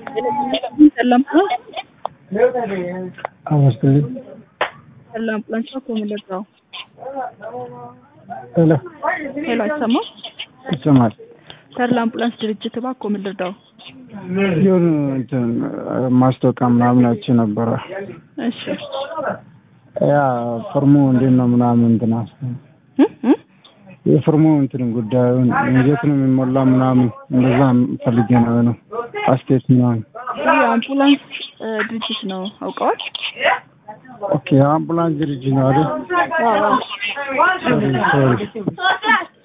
ሰላም አመስግን ሰላም ፕላንቻ ኮምለጣው ሄሎ ሄሎ፣ አይሰማም? ይሰማል። ተድላ አምቡላንስ ድርጅት እባክዎ ምን ልርዳው? የሆኑ እንትን ማስታወቂያ ምናምን አይቼ ነበረ። እሺ ያ ፍርሙ እንዴት ነው ምናምን እንትን አስ እ እ የፍርሙ እንትን ጉዳዩን እንዴት ነው የሚሞላ ምናምን እንደዛ ፈልጌ ነው ነው አስቴት ምናምን። ይህ የአምቡላንስ እ ድርጅት ነው አውቀዋል? ኦኬ አምቡላንስ ድርጅት ነው አይደል? አዎ አዎ። ሶሪ ሶሪ